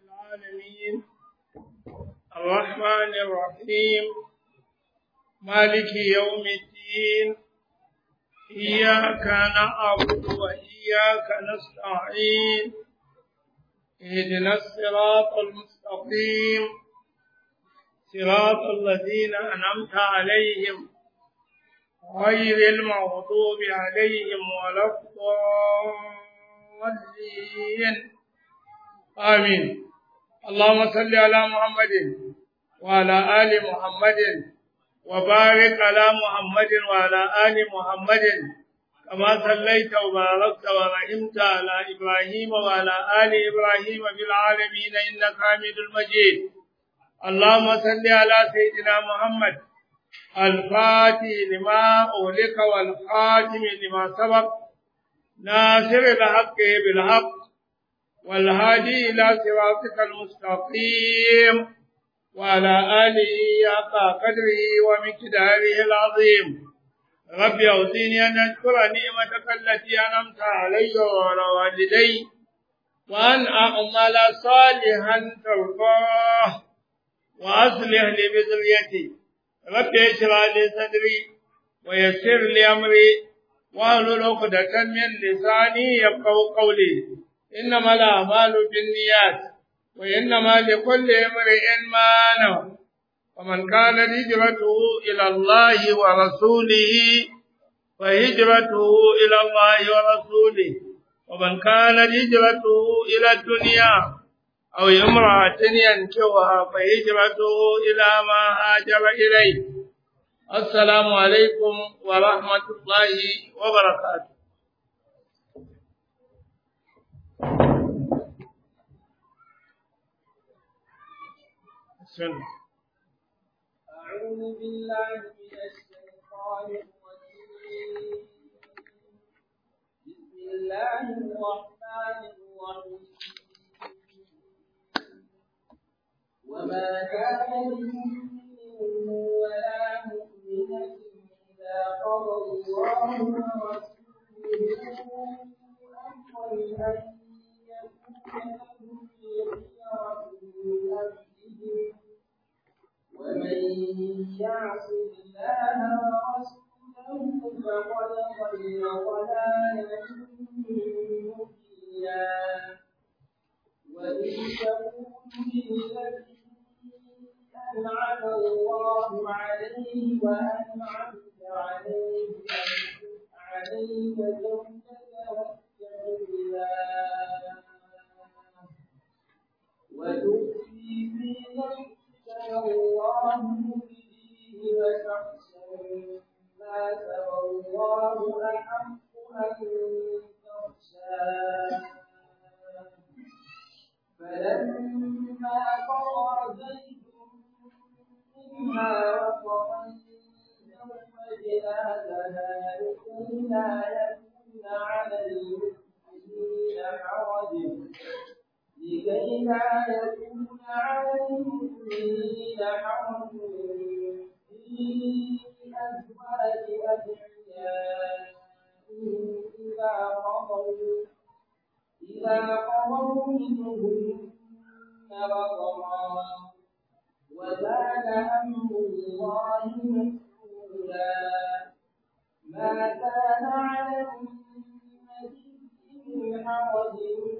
العالمين الرحمن الرحيم مالك يوم الدين إياك نعبد وإياك نستعين اهدنا الصراط المستقيم صراط الذين أنعمت عليهم غير المغضوب عليهم ولا الضالين آمين اللهم صل على محمد وعلى آل محمد وبارك على محمد وعلى آل محمد كما صليت وباركت ورحمت على إبراهيم وعلى آل إبراهيم في العالمين إنك حميد المجيد اللهم صل على سيدنا محمد الفاتح لما أولك والخاتم لما سبق ناصر الحق بالحق والهادي إلى صراطك المستقيم وعلى آله حق قدره ومقداره العظيم رب أوزيني أن أشكر نعمتك التي أنعمت علي وعلى والدي وأن أعمل صالحا ترضاه وأصلح لي بذريتي رب اشرح لي صدري ويسر لي أمري واحلل عقدة من لساني يفقهوا قولي إنما الأعمال بالنيات وإنما لكل امرئ ما نوى ومن كان هجرته إلى الله ورسوله فهجرته إلى الله ورسوله ومن كان هجرته إلى الدنيا أو امرأة ينكوها فهجرته إلى ما هاجر إليه السلام عليكم ورحمة الله وبركاته سنة. أعوذ بالله من الشيطان الرجيم بسم الله الرحمن الرحيم وما كان لمؤمن ولا مؤمنة إذا قضى الله ورسوله أمرا أن يكون لهم الخيرة من أمرهم ومن يعص الله ورسوله فقد ضل ضلالا مبينا وإن تقول للذي أنعم الله عليه وأنعمت عليه أنفق عليك زوجك واتق الله وتخفي في نفسك الله مبديه وتخشى الناس والله أحق أن تخشاه فلما قضى زيد منها وطرا زوجناها لكي لا يكون على المؤمنين حرج لكي لا يكون على المؤمنين حرج في أزواج أدعيائهم إذا قضوا إذا قضوا منهن وطرا وكان أمر الله مسؤولا ما كان على النبي من حرج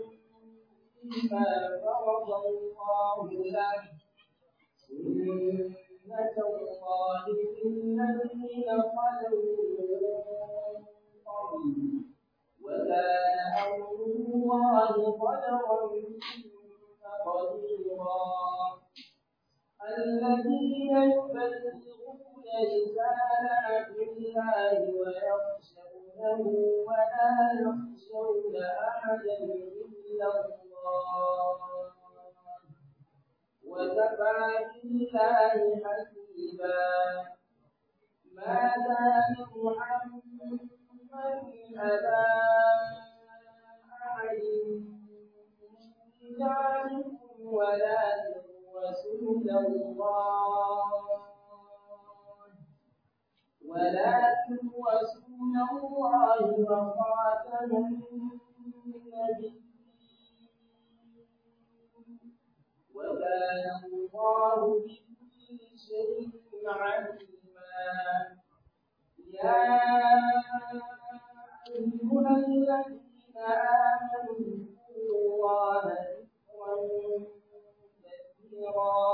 فيما فرض الله له سنة الله في الذين خلوا قبل وكان أمر الله قدرا قديرا الذين يبلغون رسالات الله ويخشونه ولا يخشون أحدا إلا الله وكفى بالله حسيبا ما كان محمد أبا أحد من رجالكم ولكن رسول الله ولكن رسول الله وخاتم النبيين وكان الله بكل شيء عليما يا أيها الذين آمنوا اذكروا الله ذكرا كثيرا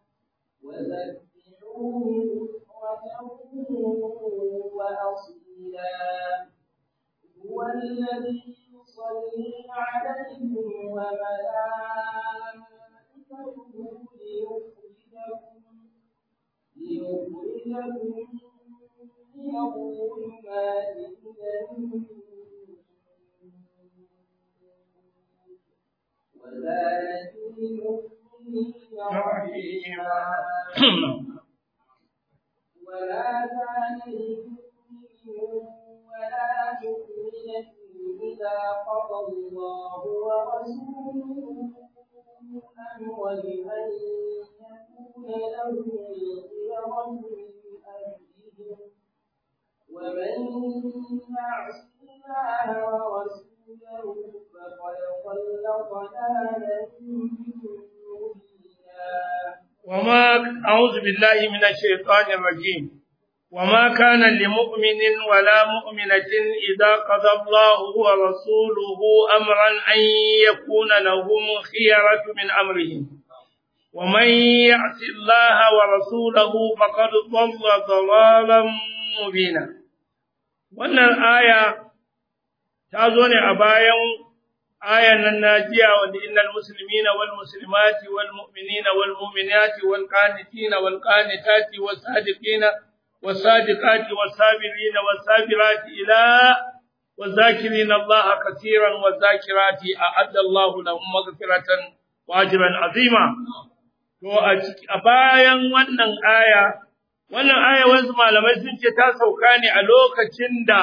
وسبحوه بكرة وأصيلا هو الذي يصلي عليكم وملائكته ليخرجكم ليخرجكم من الظلمات إلى النور وكان بالمؤمنين رحيما ولا كان لمؤمن ولا مؤمنة إذا قضى الله ورسوله أمرا أن يكون لهم الخيرة من أمرهم ومن يعص الله ورسوله فقد ضل ضلالا مبينا وما أعوذ بالله من الشيطان الرجيم وما كان لمؤمن ولا مؤمنة إذا قضى الله ورسوله أمرا أن يكون لهم خيرة من أمرهم ومن يعص الله ورسوله فقد ضل ضلالا مبينا wannan aya ta zo ne a bayan ayan nan najiya wanda innal muslimina wal muslimati wal mu'minina wal mu'minati wal qanitina wal qanitati was sadiqina was sadiqati was sabirina was sabirati ila والذاكرين الله كثيرا والذاكرات أعد الله لهم مغفرة وأجرا عظيما to a bayan wannan aya wannan aya wasu malamai sun ce ta sauka ne a lokacin da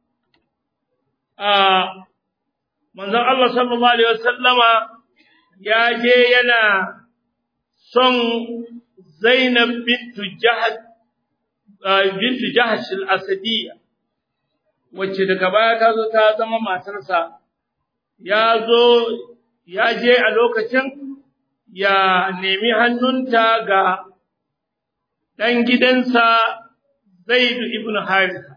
a manzon Allah sallallahu alaihi wasallama ya je yana son Zainab bintu Jahsh bintu Jahsh al-Asadiyya wacce daga baya ta zo ta zama matarsa ya zo ya je a lokacin ya nemi hannunta ga ɗan gidansa Zaid ibn Haritha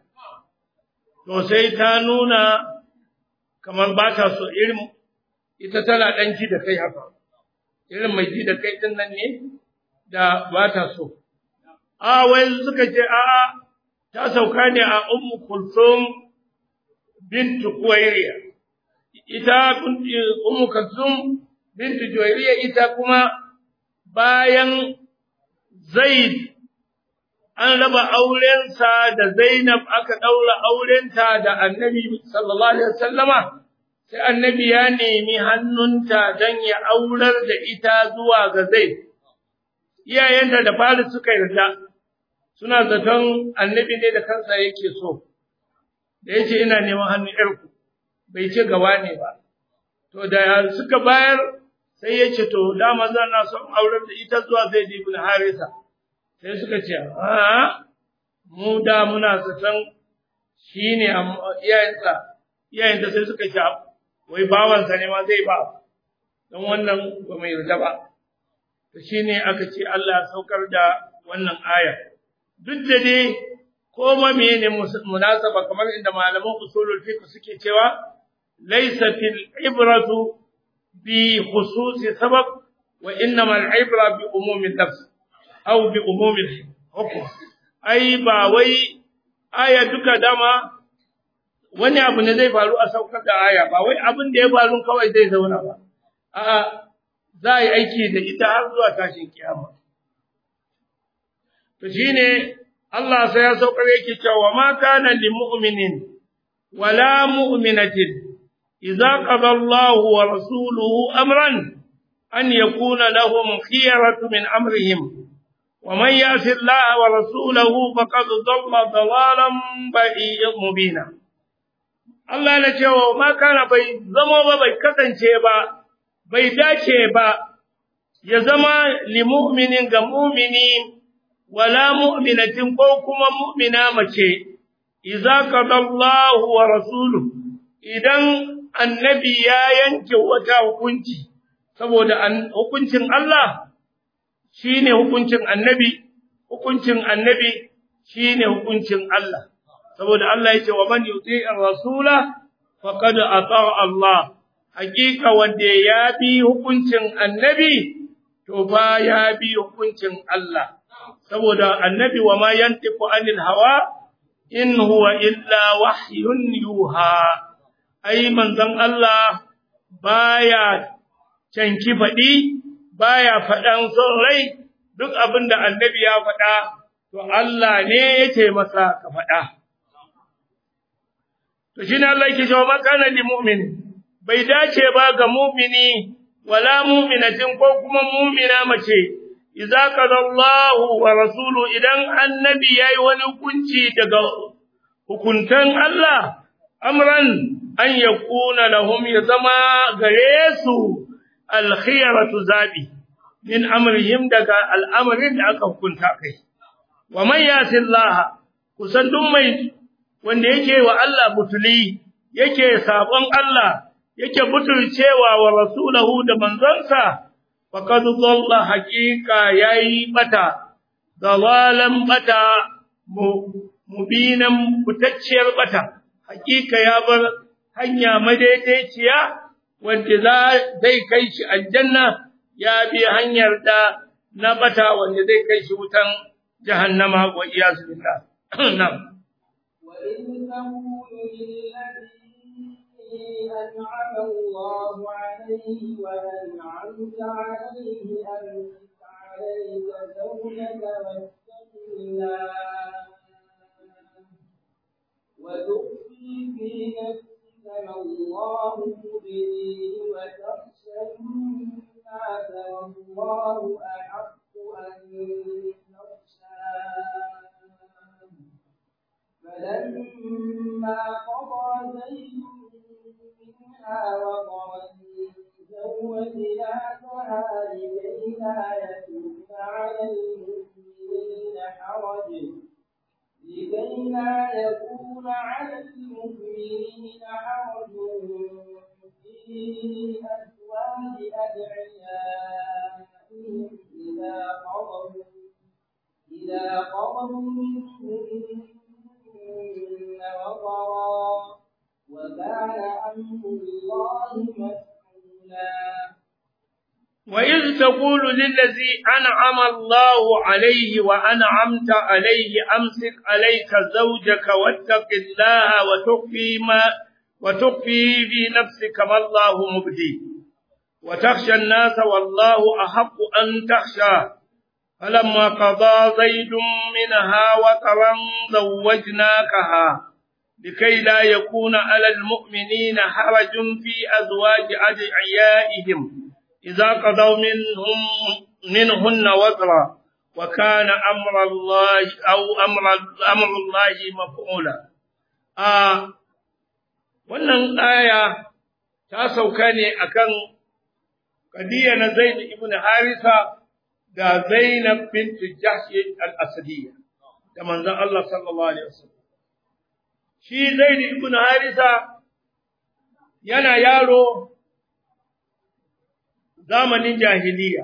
to sai ta nuna kamar ba ta so irin ita tana ɗan ji da kai haka irin mai ji da kai ɗin nan ne da ba ta so a wai suka ce a'a ta sauka ne a ummu kulsum bintu kuwairiya ita ummu kulsum bintu juwairiya ita kuma bayan zaid an raba aurensa da Zainab aka ɗaura aurenta da annabi sallallahu alaihi wasallama sai annabi ya nemi hannunta don ya aurar da ita zuwa ga Zaid iyayenta da fari suka yarda suna zaton annabi ne da kansa yake so da yace ina neman hannun yarku bai ce gawa ne ba to da suka bayar sai ya ce to dama zan na son aurar da ita zuwa Zaid ibn Harisa sai suka ce a mu da muna zaton shi ne iyayensa iyayensa sai suka ce wai bawansa ne ma zai ba don wannan ba mai yarda ba to shi ne aka ce Allah ya saukar da wannan aya duk da dai ko ma mene munasaba kamar inda malaman usulul fiqh suke cewa laysa fil ibratu bi khususi sabab wa innamal ibra bi umumi nafs aw bi umumil hukum ai ba wai aya duka dama wani abu ne zai faru a saukar da aya ba wai abin da ya faru kawai zai zauna ba a'a za a yi aiki da ita har zuwa tashin kiyama to shine Allah sai ya saukar yake cewa ma kana lil mu'minin wala mu'minatin idza qada Allahu wa rasuluhu amran an yakuna lahum khiyaratu min amrihim ومن يعص الله ورسوله فقد ضل ضلالا مبينا Allah na cewa ma kana bai zama ba bai kasance ba bai dace ba ya zama li mu'minin ga mu'mini wala mu'minatin ko kuma mu'mina mace idza qadallahu wa rasuluhu idan annabi ya yanke wata hukunci saboda hukuncin Allah shine hukuncin annabi hukuncin annabi shine hukuncin Allah saboda Allah yace wa man yuti'ir rasula faqad ata Allah hakika wanda ya bi hukuncin annabi to ba ya bi hukuncin Allah saboda annabi wa ma yantiqu anil hawa in huwa illa wahyun yuha ai manzon Allah baya canki faɗi baya faɗan son rai duk abin da annabi ya faɗa to Allah ne yake masa ka faɗa to shine Allah yake cewa makana lil mu'min bai dace ba ga mu'mini wala mu'minatin ko kuma mu'mina mace idza qada Allahu wa rasulu idan annabi yayi wani hukunci daga hukuntan Allah amran an yakuna lahum ya zama gare su alkhiyaratu zabi min amrihim daga al'amarin da aka hukunta kai wa man yati Allah kusan duk mai wanda yake wa Allah butuli yake sabon Allah yake butulcewa wa rasulahu da manzonsa faqad dhalla haqiqa yayi bata dalalan bata mubinan fitacciyar bata haqiqa ya bar hanya madaidaiciya wanda zai kai shi aljanna ya bi hanyar da na bata wanda zai kai shi wutan jahannama wa iyazu billah na'am وإذ تقول للذي أنعم الله عليه وأنعمت عليه أمسك عليك زوجك واتق الله وتخفي في نفسك ما الله مبديه وتخشى الناس والله أحق أن تخشاه فلما قضى زيد منها وطرا زوجناكها لكي لا يكون على المؤمنين حرج لكي لا يكون على المؤمنين حرج في أزواج أدعيائهم إذا قضوا إذا قضوا منهن وطرا وكان أمر الله مسؤولا وإذ تقول للذي أنعم الله عليه وأنعمت عليه أمسك عليك زوجك واتق الله وتخفي ما وتخفي في نفسك ما الله مبدي وتخشى الناس والله أحق أن تخشاه فلما قضى زيد منها وطرا زوجناكها لكي لا يكون على المؤمنين حرج في أزواج أدعيائهم إذا قضوا منهم منهن وطرا وكان أمر الله أو أمر أمر الله مفعولا آه wannan aya ta sauka ne akan kadiya na Zaid ibn Harisa da Zainab bint Jahsh al-Asadiyya da manzon Allah sallallahu alaihi wasallam shi Zaid ibn Harisa yana yaro zamanin jahiliya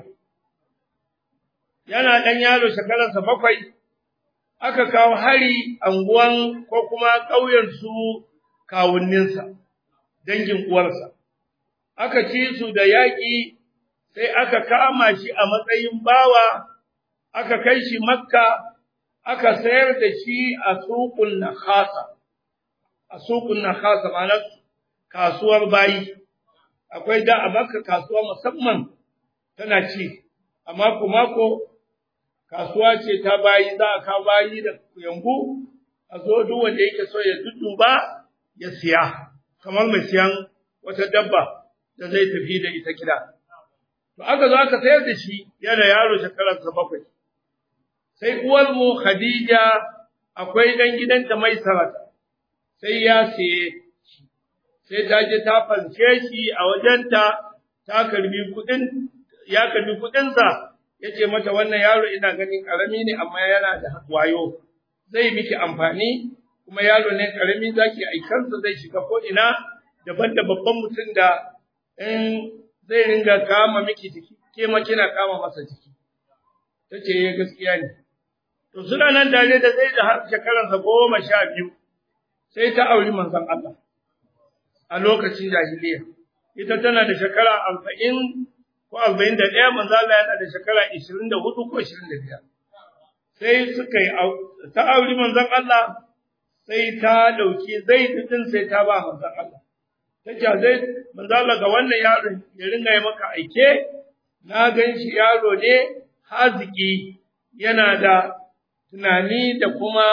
yana dan yaro shekararsa bakwai aka kawo hari anguwan ko kuma ƙauyen su kawunninsa dangin uwarsa aka ci su da yaƙi sai aka kama shi a matsayin bawa aka kai shi makka aka sayar da shi a suƙun nakhasa a suƙun nakhasa ma'ana kasuwar bayi akwai da a makka kasuwa musamman tana ci a mako mako kasuwa ce ta bayi za a kawo bayi da yangu a zo duk wanda yake so ya dudduba ya siya kamar mai siyan wata dabba da zai tafi da ita gida To aka zo aka sayar da shi yana yaro shekararsa bakwai. Sai uwarmu Khadija akwai ɗan gidanta mai sarata, sai ya siye shi, sai ta je ta fanshe shi a wajenta ta karbi kuɗin, ya karbi kuɗinsa, ya ce mata wannan yaro ina ganin ƙarami ne amma yana da wayo, zai miki amfani, kuma yaro ne ƙarami za ki aikansa zai shiga ko'ina daban da babban mutum da in zai ringa kama miki jiki ke ma kina kama masa jiki tace eh gaskiya ne to suna nan tare da zai da har shekaransa goma sha biyu sai ta auri manzon Allah a lokacin jahiliya ita tana da shekara arba'in ko arba'in da ɗaya manzo Allah yana da shekara ishirin da hudu ko ishirin da biyar sai suka yi ta auri manzon Allah sai ta ɗauki zai din sai ta ba manzon Allah ta ce zai manzo Allah ga wannan yaron ya ringa yi maka aike na gan shi yaro ne haziki yana da tunani da kuma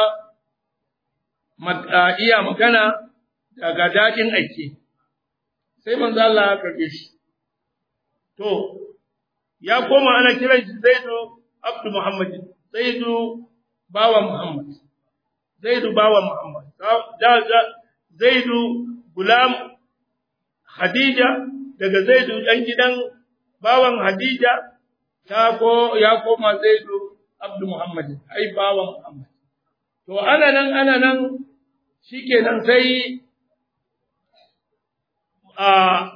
iya magana daga daɗin aike sai manzo Allah ya karbe shi to ya koma ana kiran shi Zaidu Abdu Muhammad Zaidu bawa Muhammad Zaidu bawa Muhammad da Zaidu gulam Khadija daga Zaidu dan gidan bawan Khadija ta ko ya koma Zaidu Abdu Muhammad ai bawan Muhammad to ana nan ana nan shikenan sai a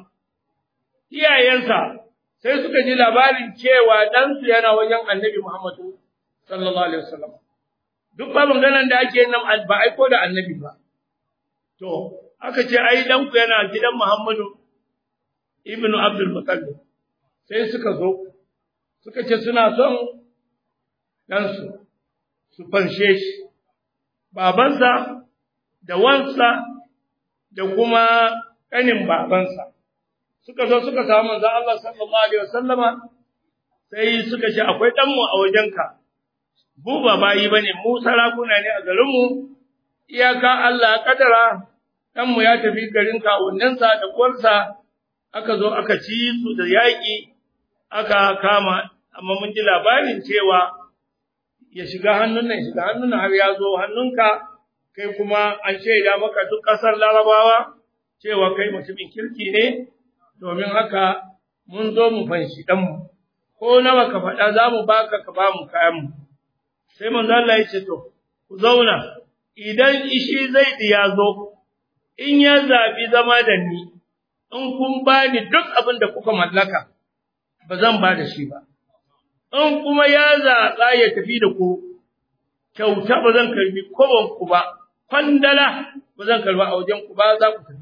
iyayensa sai suka ji labarin cewa ɗansu yana wajen annabi Muhammadu sallallahu alaihi wasallam duk ba maganan da ake nan ba aiko da annabi ba to aka ce ai ɗanku yana gidan Muhammadu ibnu Abdul Muttalib sai suka zo suka ce suna son ɗansu su fanshe shi babansa da wansa da kuma ƙanin babansa suka zo suka samu manzon Allah sallallahu alaihi wasallama sai suka ce akwai dan mu a wajenka mu ba bayi bane mu sarakuna ne a garin mu iyaka Allah kadara dan mu ya tafi garin kawunnansa da kwarsa aka zo aka ci su da yaki aka kama amma mun ji labarin cewa ya shiga hannun nan shiga hannun har ya zo hannunka kai kuma an shaida maka duk ƙasar larabawa cewa kai mutumin kirki ne domin haka mun zo mu fanshi ɗanmu, ko nawa ka faɗa za mu baka ka ba mu kayanmu. Sai manzo Allah ya ce to, ku zauna, idan ishi zai ya zo, in ya zaɓi zama da ni, in kun ba ni duk abin da kuka mallaka, ba zan ba da shi ba. In kuma ya zaɓa ya tafi da ku, kyauta ba zan karbi ku ba, kwandala ba zan karba a wajen ku ba za ku tafi.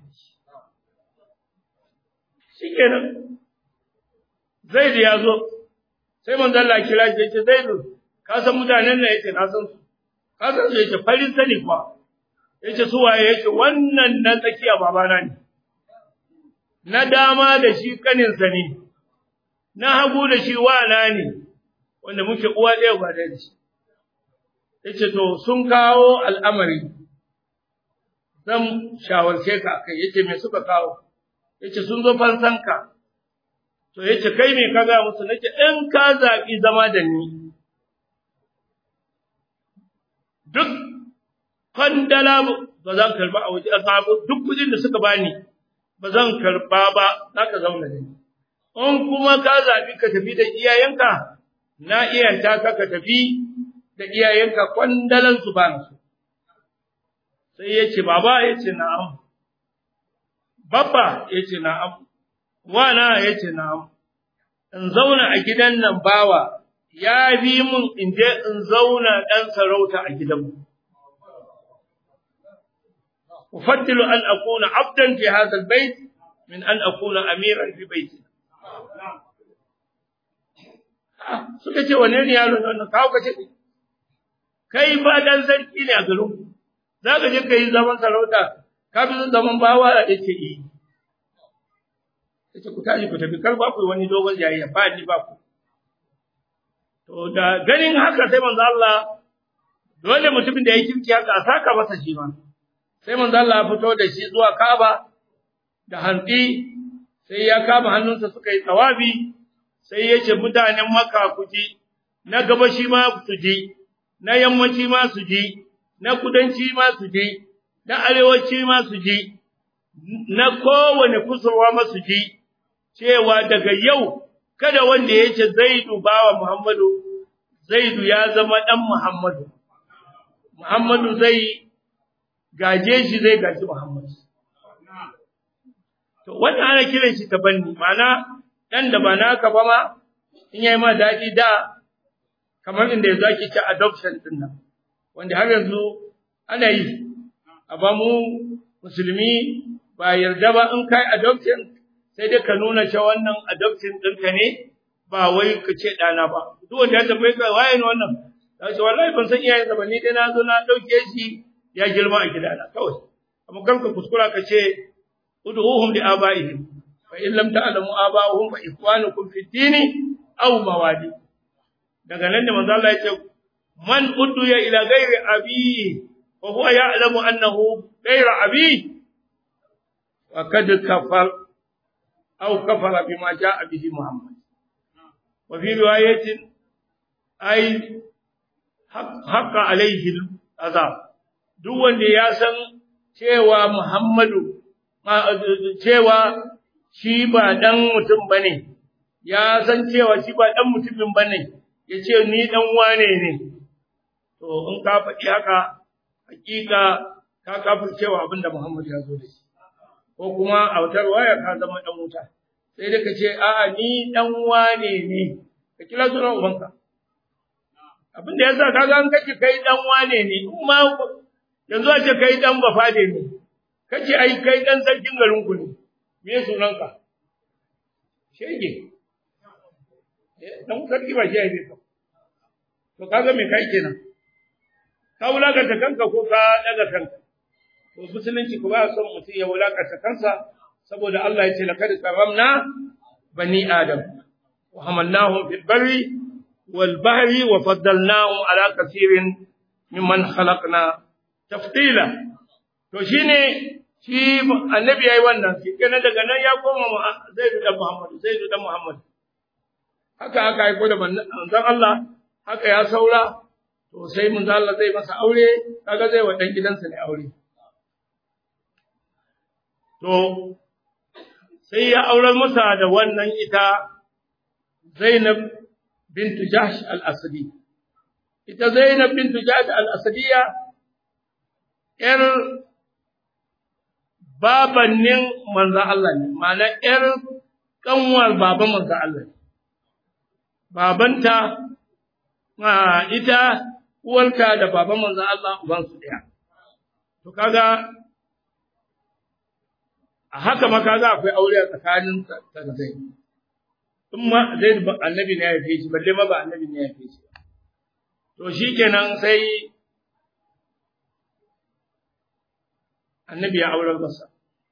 shikenan Zaid ya zo sai manzo Allah kira shi yace Zaid ka san mutanen nan yace na san su ka san su yace farin sani kuwa yace su waye yace wannan na tsakiya babana ne na dama da shi kanin sa ne na hagu da shi wana ne wanda muke uwa ɗaya ba da shi yace to sun kawo al'amari zan shawarce ka kai yace me suka kawo yace sun zo fansanka to yace kai me ka ga musu nace in ka zabi zama da ni duk kwandala ba zan karba a waje asabu duk kudin da suka bani ba zan karba ba zaka zauna da ni in kuma ka zabi ka tafi da iyayenka na iyanta ka ka tafi da iyayenka kwandalan su ba su sai yace baba yace na'am Babba ya ce na'am, wana ya ce na'am, in zauna a gidan nan bawa ya bi mun in je in zauna ɗan sarauta a gidanmu. Ufaddilu an akuna abdan fi hadha bait min an akuna amiran fi baiti. Suka ce wane ne yaro ne wannan kawo ka ce kai ba dan sarki ne a garin za ka je ka yi zaman sarauta ka fi son zaman bawa da yake yi yace ku tashi ku tafi kar ba ku wani dogon jayayya ba ni ba ku to da ganin haka sai manzo Allah dole mutumin da ya kirki haka a saka masa shi ma sai manzo Allah ya fito da shi zuwa Kaaba da hantsi sai ya kama hannunsa suka yi tsawabi sai ya ce mutanen Makka ku ji na gabashi ma su ji na yammaci ma su ji na kudanci ma su ji na arewaci ma su ji, na kowane kusurwa ma su ji, cewa daga yau kada wanda ya ce Zaidu bawa Muhammadu, Zaidu ya zama ɗan Muhammadu, Muhammadu zai gaje shi zai gaji Muhammadu. To, wannan ana kiran shi tabanni, mana dan da ba naka ba ma in yayi ma daɗi da kamar inda yanzu ake ce adoption din nan wanda har yanzu ana yi a ba mu musulmi ba yarda ba in kai adoption sai dai ka nuna cewa wannan adoption ɗinka ne ba wai ka ce ɗana ba duk wanda ya tambaye ka waye ne wannan ya ce wallahi ban san iyayensa ba ni dai na zo na ɗauke shi ya girma a gidana kawai amma kar ka kuskura ka ce ud'uhum li abaihim fa in lam ta'lamu aba'uhum fa ikwanukum fi dini aw mawali daga nan da manzo Allah ya ce man udduya ila ghairi abi wa huwa ya'lamu annahu ghairu abi wa kad kafar aw kafara bima ja'a bihi muhammad wa fi riwayatin ay haqqa alayhi azab duk wanda ya san cewa muhammadu cewa shi ba dan mutum bane ya san cewa shi ba dan mutumin bane yace ni dan wane ne to in ka faɗi haka hakika ka kafircewa abinda Muhammad ya zo da shi ko kuma a wata waya ka zama dan wuta sai da kace a'a ni dan wane ne ka kira sunan ubanka abinda yasa kaga an kace kai dan wane ne kuma yanzu a ce kai dan bafade ne kace ai kai dan sarkin garin ku ne me sunanka shege dan sarki ba shi ne to kaga me kai kenan ka wulakanta kanka ko ka daga kanka to musulunci ku ba son mutum ya wulakanta kansa saboda Allah ya ce laqad karamna bani adam wa hamalnahum fil barri wal bahri wa faddalnahum ala kaseerin mimman khalaqna tafdila to shine shi annabi yayi wannan shi kenan daga nan ya koma Zaid da Muhammad Zaid da Muhammad haka aka aiko da manzon Allah haka ya saura to sai mun Allah zai masa aure kaga zai wa dan gidansa ne aure to sai ya aurar masa da wannan ita Zainab bint Jahsh al-Asadi ita Zainab bint Jahsh al-Asadiya yar babannin manzo Allah ne ma'ana yar kanwar baban manzo Allah ne babanta ita uwarta da baban manzon Allah uban su daya to kaga a haka ma kaga akwai aure a tsakanin ta da zai in ma zai annabi ne ya fi shi balle ma ba annabi ne ya fi shi to shikenan sai annabi ya aurar masa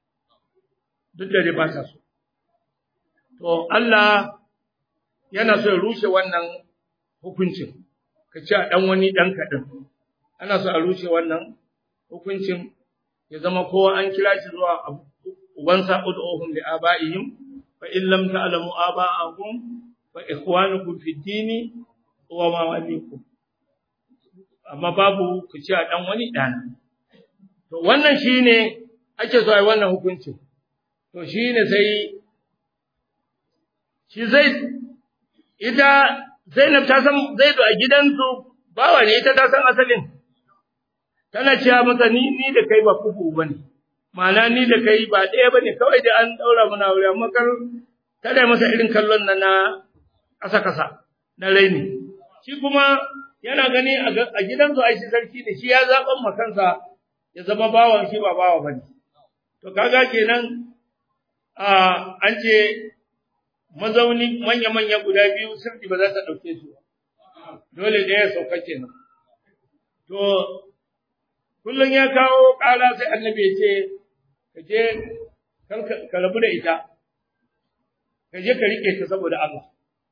duk da dai ba ta so to Allah yana so ya rushe wannan hukuncin ka ci a ɗan wani ɗan kaɗan ana so a rushe wannan hukuncin ya zama kowa an kira shi zuwa ubansa ud'uhum li aba'ihim fa in lam ta'lamu aba'akum fa ikhwanukum fi dini wa mawalikum amma babu ku ci a ɗan wani ɗana to wannan shine ake so a yi wannan hukuncin to shine sai shi zai ita Zainab ta san Zaidu a gidansu bawa ne ita ta san asalin tana cewa masa ni ni da kai ba kuku bane ma'ana ni da kai ba ɗaya bane kawai da an daura mana aure amma kar kada masa irin kallon nan na kasa kasa na raini shi kuma yana gani a gidansu ai shi sarki ne shi ya zaban ma kansa ya zama bawan shi ba bawa bane to kaga kenan a an ce mazauni manya-manya guda biyu sirri ba za ta ɗauke su dole da ya sauka kenan to kullum ya kawo ƙara sai annabi ya ce ka je ka rabu da ita ka je ka rike ta saboda Allah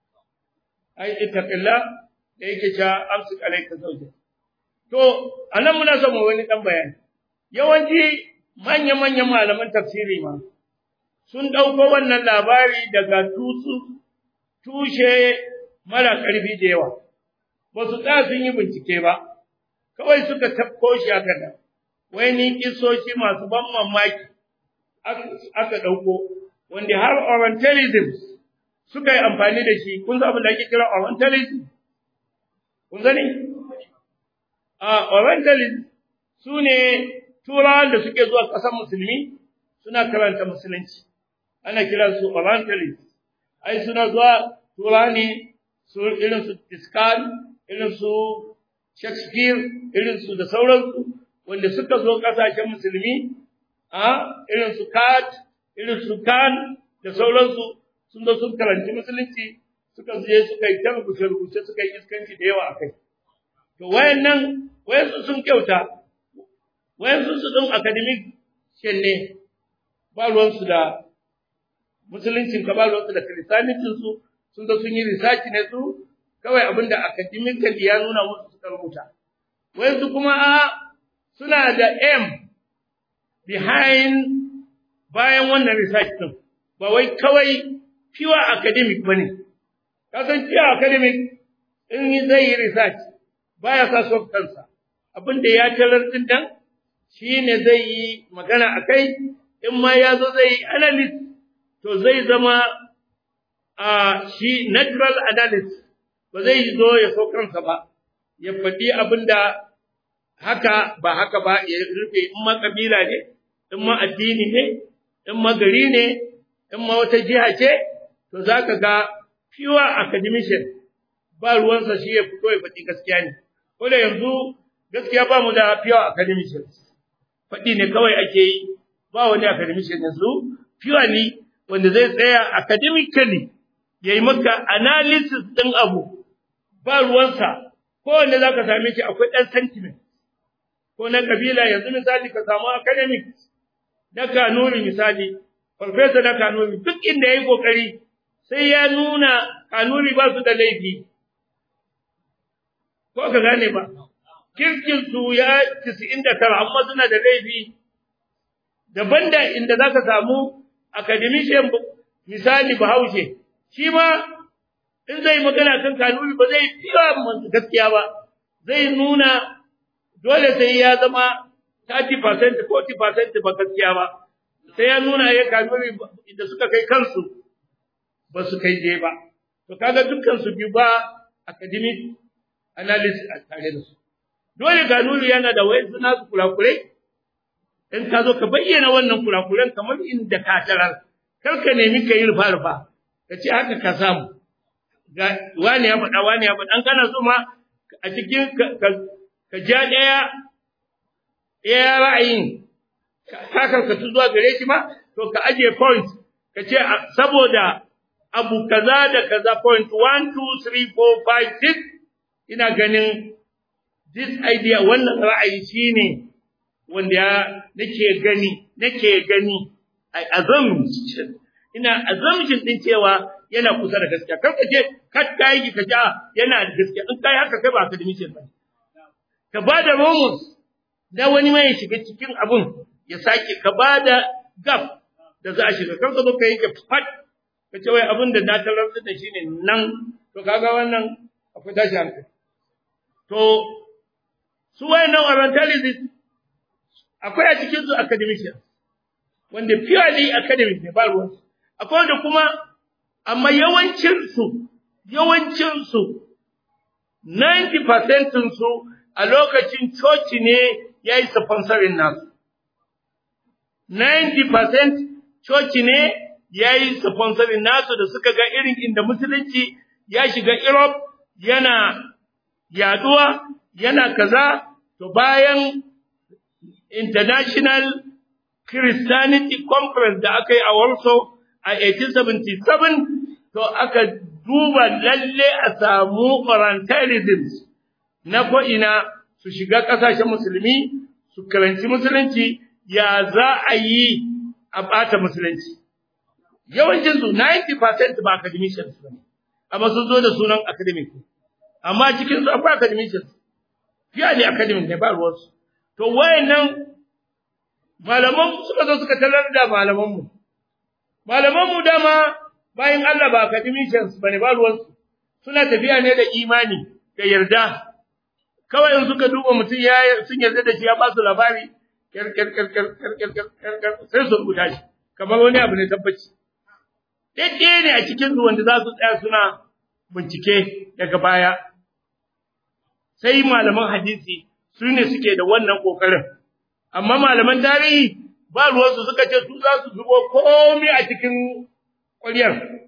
ai ittaqilla da yake cewa amsik alayka zawja to anan muna son wani dan bayani yawanci manya-manyan malaman tafsiri ma sun ɗauko wannan labari daga tutsu tushe mara ƙarfi da yawa, ba su tsaya sun yi bincike ba, kawai suka tafko shi aka da, wai ni kisoshi masu ban mamaki aka ɗauko, wanda har orientalism suka yi amfani da shi, kun abin da ake kira orientalism? Kun sani? A orientalism su ne turawan da suke zuwa ƙasar musulmi suna karanta musulunci. ana kiran su orientalist ai suna zuwa turani su irin su Tiskan irin su Shakespeare irin su da sauransu wanda suka zo kasashen musulmi a irin su Kat irin su Kan da sauransu sun zo sun karanci musulunci suka je suka yi ta rubuce suka yi iskanci da yawa akai to wayannan wayansu sun kyauta wayansu su din academic shin ne ba ruwansu da musuluncin ka ba ruwansu da kiristanitin su sun zo sun yi research ne su kawai abinda academic ya nuna musu suka rubuta wayansu kuma a suna da aim behind bayan wannan research din ba wai kawai pure academic bane kasan pure academic in zai yi research baya sa soft kansa abinda ya tarar din dan shine zai yi magana akai in ma ya zo zai yi analysis to zai zama a shi natural analysis ba zai zo ya so kansa ba ya faɗi abinda haka ba haka ba ya rufe in ma kabila ne in ma addini ne in ma gari ne in ma wata jiha ce to zaka ga pure academician ba ruwansa shi ya fito ya faɗi gaskiya ne ko da yanzu gaskiya ba mu da pure academicians faɗi ne kawai ake yi ba wani academician yanzu purely wanda zai tsaya academically yayi maka analysis ɗin abu ba ruwansa ko wanda zaka same shi akwai ɗan sentiment ko na kabila yanzu misali ka samu academic na kanuri misali farfesa na kanuri duk inda yayi kokari sai ya nuna kanuri ba su da laifi ko ka gane ba kirkin su ya 99 amma suna da laifi daban da inda zaka samu academician misali Bahaushe shi ma in zai magana kan kanuni ba zai fiya gaskiya ba zai nuna dole sai ya zama 30% 40% ba gaskiya ba sai ya nuna ya kanuni inda suka kai kansu ba su kai je ba to kaga dukkan su biyu ba academic analysis a tare da su dole kanuni yana da wai suna su kurakurai in ka zo ka bayyana wannan kurakuran kamar inda ka tarar kar ka nemi ka yi rufa-rufa ka ce haka ka samu ga wani ya faɗa wani ya faɗa an kana so ma a cikin ka ja ɗaya ɗaya ra'ayin ka karkatu zuwa gare shi ma to ka ajiye point ka ce saboda abu kaza da kaza point one two three four five six ina ganin this idea wannan ra'ayi shine wanda ya nake gani nake gani ai assumption ina assumption din cewa yana kusa da gaskiya kar ka je kar kai ki ka ja yana da gaskiya in kai haka kai ba ka dimice ba ka bada rumus da wani mai shiga cikin abun ya sake ka bada gap da za a shiga kar ka zo ka yi fat ka ce wai abun da na tarar da shi ne nan to kaga wannan akwai tashi hankali to su wayannan orientalists akwai a cikin su academicians wanda purely academic ne ba ruwansu akwai wanda kuma amma yawancin su yawancin su 90% su a lokacin coci ne yayi sponsoring nasu 90% coci ne yayi sponsoring nasu da suka ga irin inda musulunci ya shiga Europe yana yaduwa yana kaza to bayan International Christianity Conference da aka yi a Warsaw a 1877 to aka duba lalle a samu orientalism na ko'ina su shiga ƙasashen musulmi su karanci musulunci ya za a yi a ɓata musulunci. Yawancinsu 90% ba academicians ba ne, amma sun zo da sunan academic. Amma cikinsu akwai academicians, fiye ne academic ne ba ruwansu. To wayannan malaman suka zo suka talar da malamanmu. Malamanmu dama bayan Allah ba academicians bane ba ruwansu. Suna tafiya ne da imani da yarda. Kawai in suka duba mutum ya sun yarda da shi ya ba su labari kyar kyar kyar kyar kyar kyar kyar kyar sai su rubuta shi kamar wani abu ne tabbaci. Daidai ne a cikin su wanda za su tsaya suna bincike daga baya. Sai malaman hadisi su ne suke da wannan kokarin amma malaman tarihi ba ruwansu suka ce su za su zubo komai a cikin ƙwaryar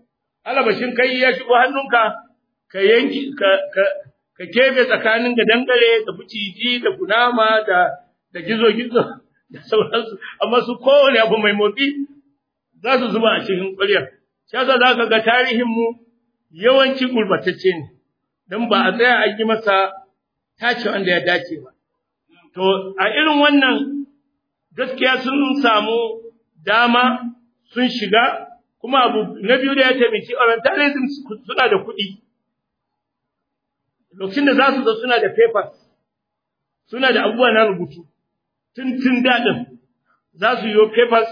alabashin kai ya shigo hannunka ka yanki ka ka ka kebe tsakanin da dangare da fuciji da kunama da da gizo gizo da sauransu amma su kowane abu mai motsi za su zuba a cikin ƙwaryar shi yasa za ka ga tarihin mu yawanci gurbatacce ne dan ba a tsaya a yi masa tace wanda ya dace ba to a irin wannan gaskiya sun samu dama sun shiga kuma abu na biyu da ya taimaki orientalism suna da kuɗi lokacin da za su zo suna da papers suna da abubuwa na rubutu tun tun daɗin za su yi papers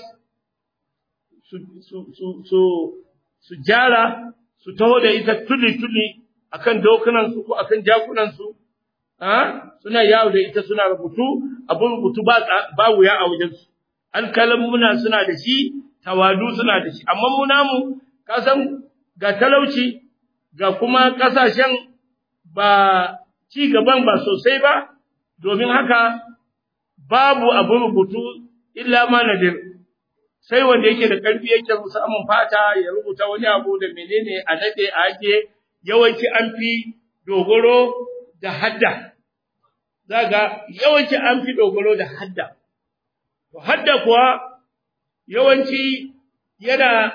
su su su su su jara su taho da ita tuli-tuli akan dokunansu ko akan jakunansu suna yawo da ita suna rubutu abin rubutu ba ba wuya a wajensu alkalamuna suna da shi tawadu suna da shi amma mu namu ka san ga talauci ga kuma kasashen ba ci gaban ba sosai ba domin haka babu abin rubutu illa ma nadir sai wanda yake da karfi yake samun fata ya rubuta wani abu da menene a nade a ake yawanci an fi dogoro da hadda zaga yawanci an fi dogoro da hadda to hadda kuwa yawanci yana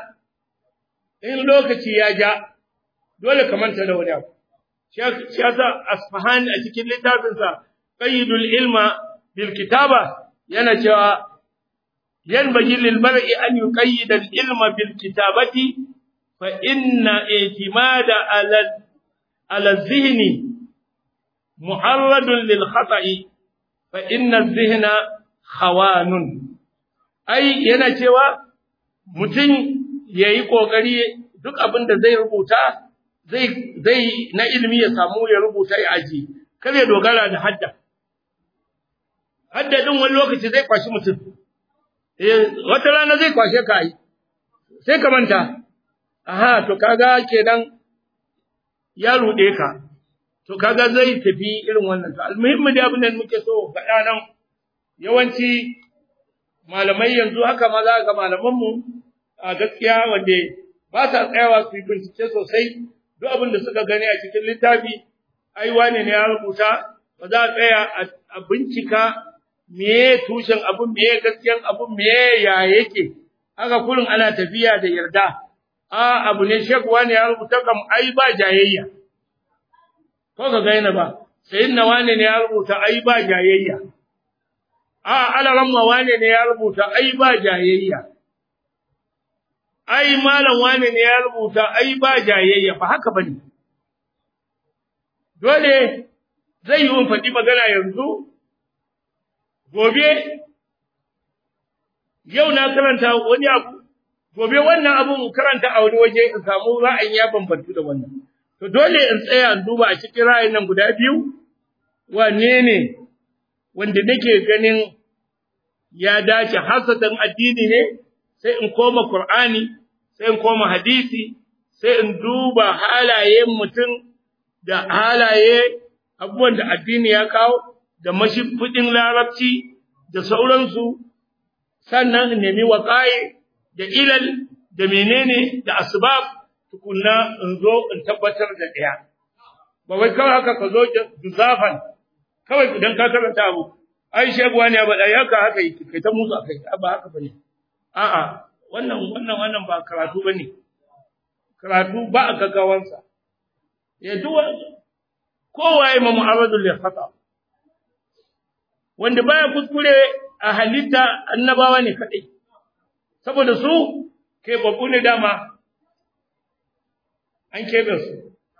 in lokaci ya ja dole ka manta da wani abu shi yasa asfahani a cikin littafinsa qayyidul ilma bil kitaba yana cewa yanbaghi lil mar'i an yuqayyida al ilma bil kitabati fa inna i'timada ala ala dhihni mu'arradun lil khata'i fa inna dhihna khawanun ai yana cewa mutum yayi kokari duk abin da zai rubuta zai zai na ilimi ya samu ya rubuta ya aji kar ya dogara da hadda hadda din wani lokaci zai kwashi mutum eh wata rana zai kwashe ka yi sai ka manta aha to kaga kenan ya rude ka to kaga zai tafi irin wannan to almuhimmi da abin da muke so faɗa nan yawanci malamai yanzu haka ma za ga malaman mu a gaskiya wanda ba sa tsayawa su yi bincike sosai duk abin da suka gani a cikin littafi ai wane ne ya rubuta ba za a tsaya a bincika meye tushen abun meye gaskiyan abun meye ya yake haka kullum ana tafiya da yarda a abu ne shek wane ya rubuta kam ai ba jayayya ko ka gaina ba sayin na wane ne ya rubuta ai ba jayayya a alaramma wane ne ya rubuta ai ba jayayya ai malam wane ne ya rubuta ai ba jayayya ba haka bane dole zai yi faɗi magana yanzu gobe yau na karanta wani abu gobe wannan abun karanta a wani waje in samu ra'ayin ya bambantu da wannan to dole in tsaya in duba a cikin ra'ayin nan guda biyu wane ne wanda nake ganin ya dace hasatan addini ne sai in koma Qur'ani sai in koma hadisi sai in duba halayen mutum da halaye abubuwan da addini ya kawo da mashifudin larabci da sauransu sannan in nemi waƙaye da ilal da menene da asbab tukunna in zo in tabbatar da ɗaya ba wai kawai haka ka zo juzafan kawai idan ka karanta abu ai shegwa ne ba dai haka haka yake kai ta musu akai ba haka bane a'a wannan wannan wannan ba karatu bane karatu ba a gaggawansa ya duwa kowa ya ma mu'arradul li khata wanda baya kuskure a halitta annabawa ne kadai saboda su kai babu ne dama an kebe su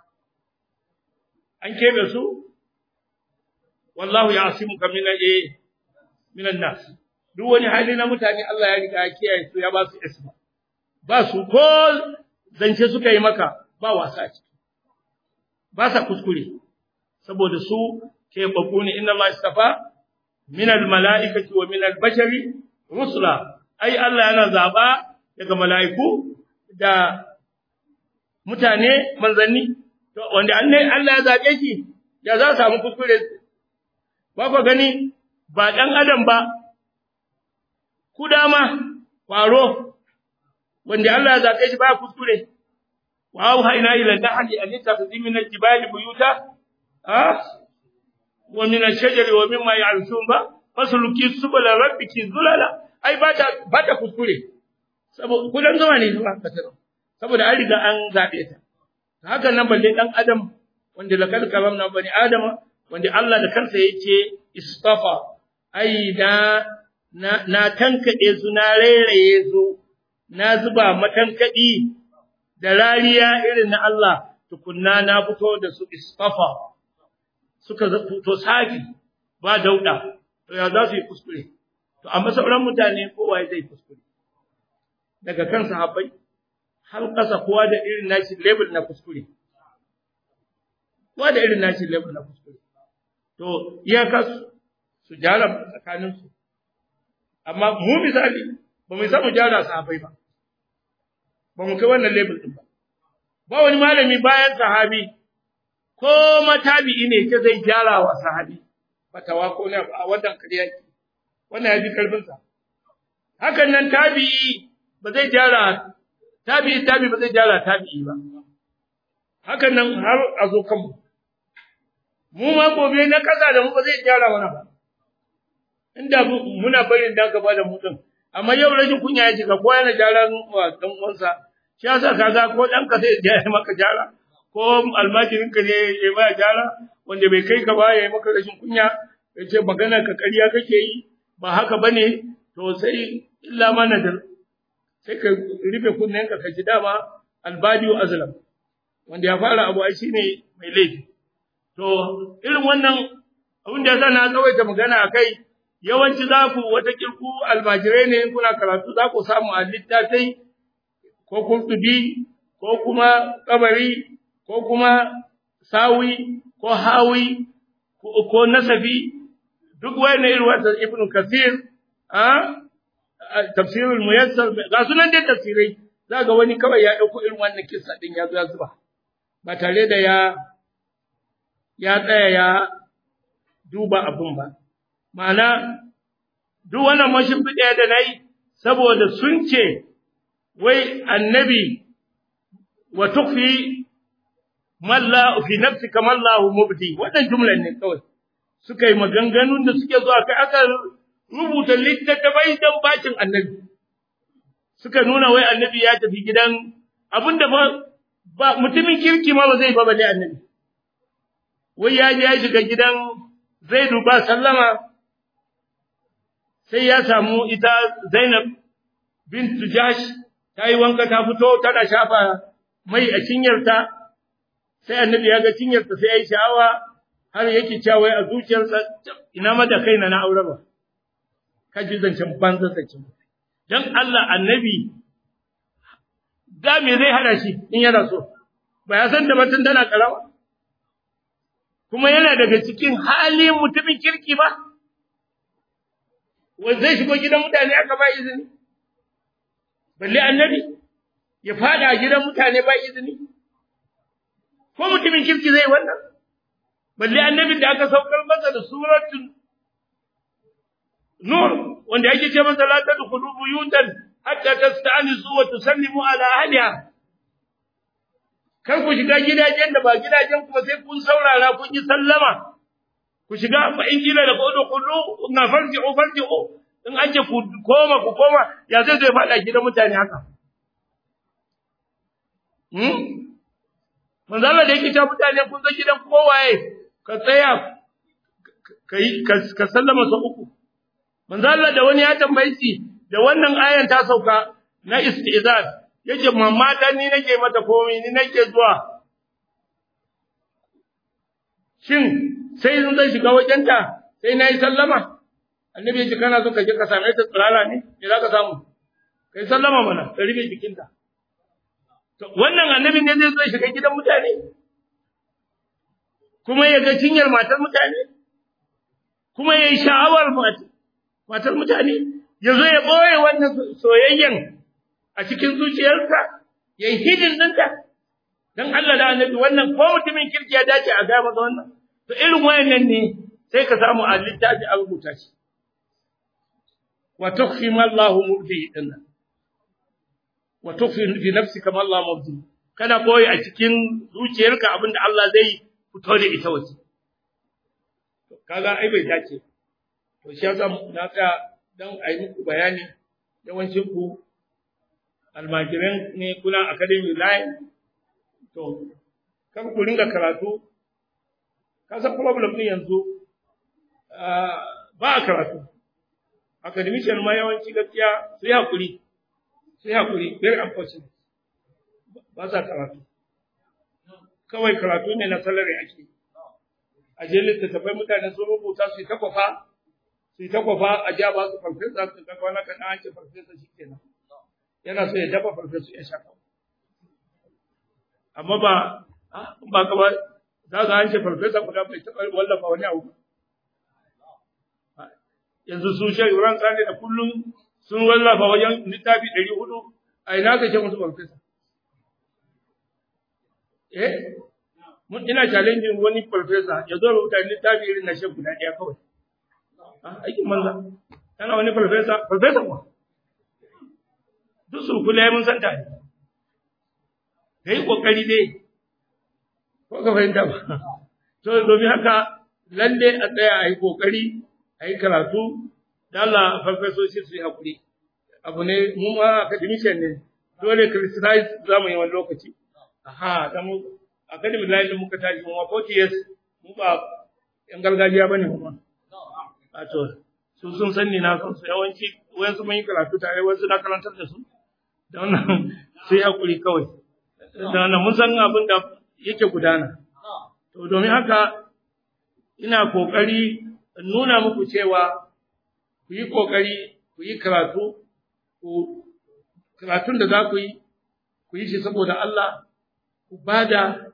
an kebe su wallahu ya'simuka min al min an-nas duk wani hali na mutane Allah ya riga ya kiyaye su ya ba su isma ba su ko zance suka yi maka ba wasa ciki ba sa kuskure saboda su ke babu ne inna Allah istafa min al-mala'ikati wa min al-bashari rusula ai Allah yana zaba daga mala'iku da mutane manzanni to wanda Allah ya zabe shi ya za samu kuskure ba ku gani ba dan adam ba ku dama kwaro wanda Allah ya zabe shi ba kuskure wa auhayna ila nahli an tattakhidhi min al-jibali buyuta ha wa min ash-shajari wa mimma ya'rishun ba fasluki subula rabbiki zulala ai ba ta ba ta kuskure saboda kudan zama ne ba ka tsaro saboda an riga an zabe ta haka nan balle dan adam wanda lakal karamna bani adama wanda Allah da kansa yake istafa ai na na, na tankade su na rairaye su na zuba matankadi da rariya irin na Allah tukunna na fito da su istafa suka fito safi ba dauda to ya za su yi kuskure to amma sauran mutane kowa zai kuskure daga kan sahabbai har kasa kowa da irin nashi level na kuskure kowa da irin nashi level na kuskure to iyaka su jara tsakanin su amma mu misali ba mu samu jara sahabbai ba ba mu kai wannan level din ba ba wani malami bayan sahabi ko matabi'i ne ke zai jara wa sahabi fatawa ko ne a wannan kariya wannan ya fi karfin sa hakan nan tabi'i ba zai jara tabi'i tabi'i ba zai jara tabi'i ba hakan nan har a zo kanmu mu ma gobe na kasa da mu ba zai jara wani ba inda muna barin da gaba da mu din amma yau rashin kunya ya shiga ko yana jara wa dan uwansa shi yasa kaga ko dan ka sai ya maka jara ko almajirin ka ne ya ba jara wanda bai kai ka ba ya yi maka rashin kunya ya ce magana ka ƙarya kake yi ba haka bane to sai illa ma nadar sai ka rufe kunnen ka kaji dama albadiu azlam wanda ya fara abu ai shine mai laifi to irin wannan abin da yasa na tsawaita magana akai yawanci za ku wata kirku almajirai ne kuna karatu za ku samu a littafai ko kurtubi ko kuma kabari ko kuma sawi ko hawi ko nasafi duk wani irin wata ibnu kasir a tafsirul muyassar ga sunan dai tafsirai za ga wani kawai ya dauko irin wannan kissa din ya zo ya zuba ba tare da ya ya tsaya ya duba abun ba ma'ana duk wannan mashimfiɗa da nayi saboda sun ce wai annabi wa tukfi malla fi nafsika mallahu mubdi wannan jumlan ne kawai suka yi maganganun da suke zuwa kai aka rubuta littattafai don bacin annabi suka nuna wai annabi ya tafi gidan abinda ba ba mutumin kirki ma ba zai ba bale annabi wai ya je ya shiga gidan Zaidu ba sallama sai ya samu ita Zainab bintu Jash ta yi wanka ta fito tana shafa mai a cinyarta sai annabi ya ga cinyarta sai ya yi sha'awa har yake cewa wai a zuciyarsa ina ma da kaina na aure ba kaji zancen banza zancen dan Allah annabi da me zai hada shi in yana so ba ya san da batun tana karawa kuma yana daga cikin halin mutumin kirki ba wanda zai shigo gidan mutane aka ba izini balle annabi ya fada gidan mutane ba izini ko mutumin kirki zai wannan balle annabin da aka saukar masa da suratul nur wanda yake ce masa la tadkhulu buyutan hatta tasta'nisu wa tusallimu ala ahliha kar ku shiga gidajen da ba gidajen ku ba sai kun saurara kun yi sallama ku shiga fa in kila da kodo kullu na farji'u farji'u in an ce ku koma ku koma ya zai zai fada gidan mutane haka hmm manzo Allah da yake ta mutane kun ga gidan kowaye ka tsaya kai ka sallama sa uku manzo Allah da wani ya tambaye shi da wannan ayan ta sauka na istizan yace mamma ta ni nake mata komai ni nake zuwa shin sai in zai shiga wajenta sai nayi sallama annabi yace kana so ka je ka same ta tsirara ne me za ka samu kai sallama mana ka rufe jikinta to wannan annabi ne zai zo shiga gidan mutane kuma ya ga cinyar matar mutane kuma ya yi sha'awar matar mutane ya zo ya ɓoye wannan soyayyen a cikin zuciyarsa ya yi hidin ɗinta don Allah da annabi wannan ko mutumin kirki ya dace a gaya masa wannan to irin wayannan ne sai ka samu a littafi a rubuta shi wa tukfi ma Allah mubdi dinnan wa tukfi fi nafsika ma Allah mubdi kana boye a cikin zuciyarka abin da Allah zai fito da ita waje kaga ai bai dace to shi yasa na ka dan ayi muku bayani yawancin ku almajiran ne kuna academy line to kan ku ringa karatu ka san problem din yanzu ba a karatu academician ma yawanci gaskiya su yi hakuri su yi hakuri very unfortunate ba sa karatu kawai karatu ne na salari ake a je littattafai mutane sun rubuta su yi ta kwafa su yi ta kwafa a ja ba su farfesa su ga kwana kaɗan an ce farfesa shi kenan yana so ya dafa farfesa ya shaka amma ba ba ka ba za ka an ce farfesa guda bai taɓa wallafa wani abu yanzu su shi ran tsari da kullum sun wallafa wajen littafi ɗari hudu a ina ka ce musu farfesa eh mun ina challenging wani farfesa ya zo rubuta littafi irin na shan guda ɗaya kawai aikin manza kana wani farfesa farfesa kuwa duk su kula mun san ta kai kokari dai ko ka fahimta ba to domin haka lalle a tsaya a yi kokari a yi karatu da Allah farfesoshi su yi hakuri abu ne mu ma academician ne dole criticize za mu yi wani lokaci aha da mu academy line muka tashi mu 40 years mu ba yan gargajiya bane mu ma a to su sun san ni na san su yawanci wayan su mun yi karatu tare wasu na karantar da su da wannan su yi hakuri kawai da wannan mun san abin da yake gudana to domin haka ina kokari nuna muku cewa ku yi kokari ku yi karatu ku karatun da za ku yi ku yi shi saboda Allah ku bada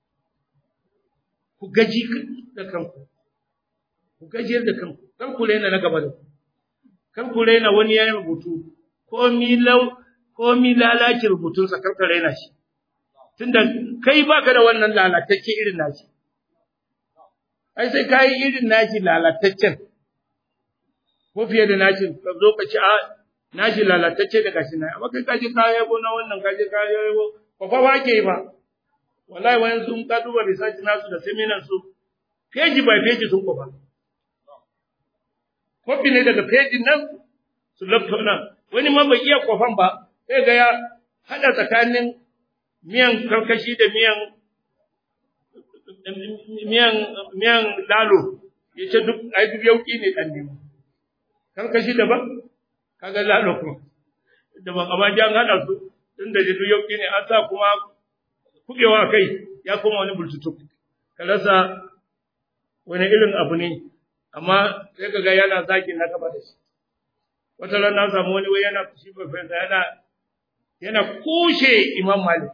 ku gaji da kanku ku gajiyar da kanku kan ku rena na gaba da ku kan ku rena wani yayin rubutu ko mi lau ko mi lalaci rubutun sa kar ka rena shi tunda kai baka da wannan lalatacce irin nashi ai sai kai irin nashi lalataccen ko fiye da nashi ka zo ka ci a nashi lalatacce da gashi na amma kai kaje kaya ko na wannan kaje kaya ko ko fa ba ke ba wallahi wayan sun ka duba research nasu da seminar su page by page sun kofa kofi ne daga page nan su laptop nan wani ma bai iya kofan ba sai ga ya hada tsakanin miyan karkashi da miyan miyan miyan lalo yace duk ai duk yauki ne dan nemo karkashi daban kaga lalo kuma daban amma jan hada su tunda da duk yauki ne an sa kuma kubewa kai ya koma wani bultutu ka rasa wani irin abu ne amma sai kaga yana zaki na gaba da shi wata ran na samu wani wai yana fushi professor yana yana kushe imam malik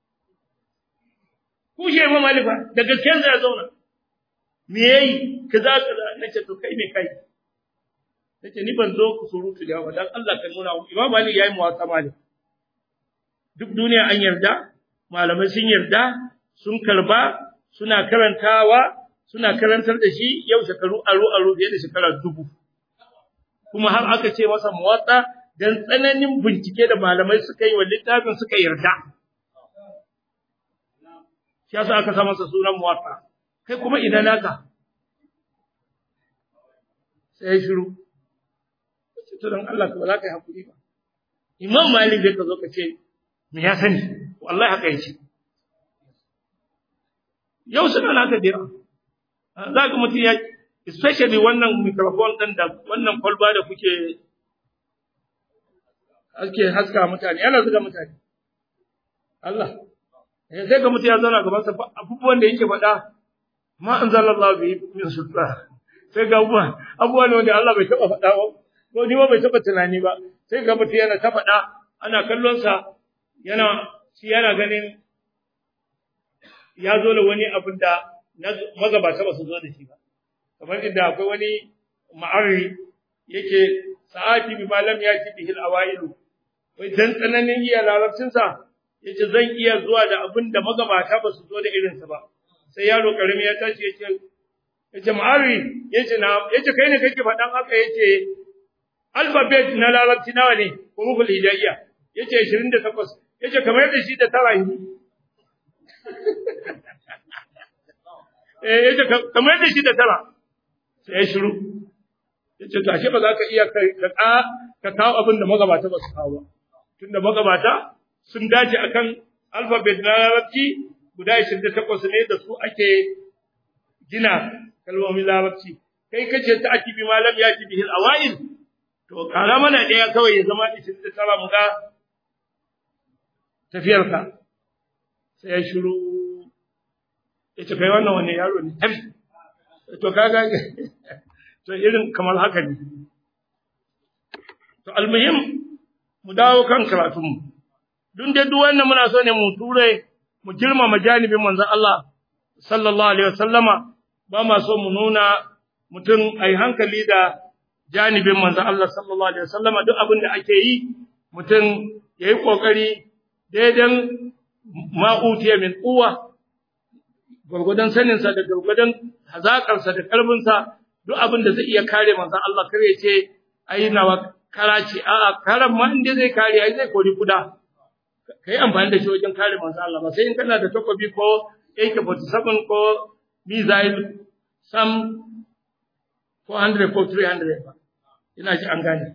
kushe imam malik fa da gaskiyar ya zauna me yayi kaza kaza nace to kai me kai nace ni ban zo ku surutu da dan Allah ka nuna imam malik yayi muwasa malik duk duniya an yarda malamai sun yarda sun karba suna karantawa suna karantar da shi yau shekaru aro aro fiye da shekara dubu kuma har aka ce masa muwatsa dan tsananin bincike da malamai suka yi wa littafin suka yarda shi yasa aka sa masa sunan muwatsa kai kuma ina naka sai shiru to dan Allah ka ba za ka yi hakuri ba imam malik zai ka zo ka ce me ya sani wallahi haka yace yau suna naka dira za ka mutum ya especially wannan microphone ɗin da wannan kwalba da kuke ake haska mutane yana zuga mutane Allah eh sai ga mutum ya zauna gaban sa abubuwan da yake faɗa ma anzalallahu bi min sultan sai ga abubuwa abubuwa ne wanda Allah bai taɓa faɗa ba ko ni ma bai taɓa tunani ba sai ga mutum yana ta faɗa ana kallon sa yana shi yana ganin ya zo da wani abin da magabata ba su zo da shi ba kamar inda akwai wani ma'arri yake sa'ati bi malam ya ci bihil awailu wai dan tsananin iya larabcin sa yace zan iya zuwa da abin da magabata ba su zo da irin sa ba sai yaro karimi ya tashi yace yace ma'arri yace na yace kai ne kake faɗan haka yace alphabet na larabci nawa ne huruful hidayya yace 28 yace kamar da shi da tara eh yace kamar da shi da tara sai ya shiru yace to ashe ba za ka iya ka ka kawo abin da magabata ba su kawo ba tunda magabata sun dace akan alphabet na larabci guda 28 ne da su ake gina kalmomin larabci kai kace ta akibi malam ya ci bihil awail to kara mana daya kawai ya zama 29 mu ga tafiyarka sai ya shiru ya ce kai wannan wani yaro ne tafi to kaga to irin kamar haka ne to almuhim mu dawo kan karatunmu dun dai duk wannan muna so ne mu ture mu girmama janibin manzon Allah sallallahu alaihi wasallama ba ma so mu nuna mutum ai hankali da janibin manzon Allah sallallahu alaihi wasallama duk abin da ake yi mutum yayi kokari daidan ma'utiya min quwwa gurgudan saninsa da gurgudan hazakarsa da kalbinsa duk abin da zai iya kare manzon Allah kare ce ai nawa karaci a'a karan ma inda zai kare ai zai kori kuda kai amfani da shi wajen kare manzon Allah ba sai in kana da takobi ko AK47 ko missile sam 400 ko 300 ba ina ji an gane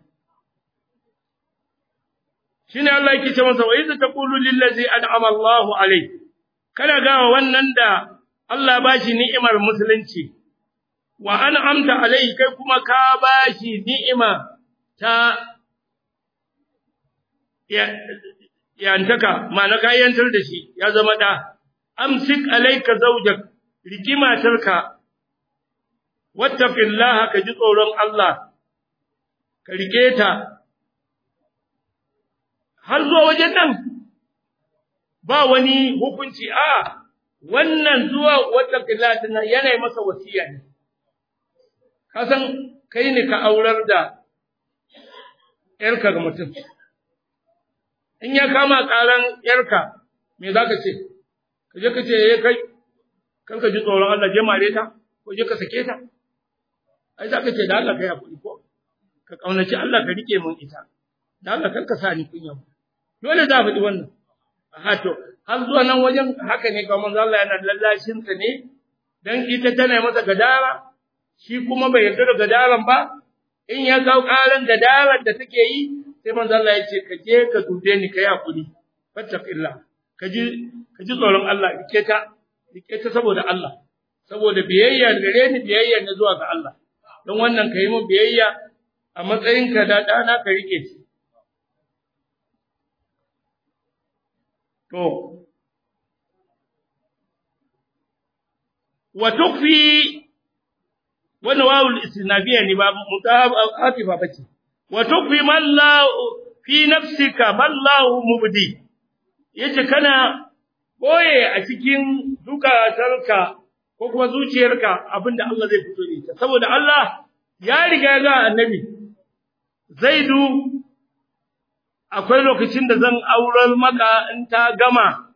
shine Allah yake ce masa wa idza taqulu lil ladzi an'ama Allahu alayhi kana ga wannan da Allah ba shi ni'imar musulunci wa an'amta alayhi kai kuma ka ba shi ni'ima ta ya yantaka ma'ana ka yantar da shi ya zama da amsik alayka zawjak rikimatarka wattaqillaha ka ji tsoron Allah ka rike ta har zuwa wajen nan ba wani hukunci a wannan zuwa wata kilatin yana masa wasiya ne kasan kai ne ka aurar da yarka ga mutum in ya kama karan yarka me za ka ce ka je ka ce ya kai kan ka ji tsoron Allah je mare ta ko je ka sake ta ai za ka ce da Allah ka yi hakuri ko ka kaunaci Allah ka rike mun ita da Allah kar ka sa ni kunya dole za faɗi wannan aha to har zuwa nan wajen haka ne kamar manzo Allah yana lallashin ta ne dan ita tana masa gadara shi kuma bai yarda da gadaran ba in ya kawo karan gadaran da take yi sai manzo Allah ya ce ka je ka dube ni kai hakuri fattaqillah ka ji ka ji tsoron Allah rike ta rike ta saboda Allah saboda biyayya gare ni biyayya ne zuwa ga Allah don wannan ka yi mu biyayya a matsayinka da ɗana ka rike shi To, wa tukfi wannan wawul istinafiya ne ba mutahafifa bace wa tukfi man la fi nafsika man la mubdi yace kana boye a cikin zukatarka ko kuma zuciyarka abinda Allah zai fito ne ta saboda Allah ya riga ga annabi zaidu akwai lokacin da zan aurar maka in ta gama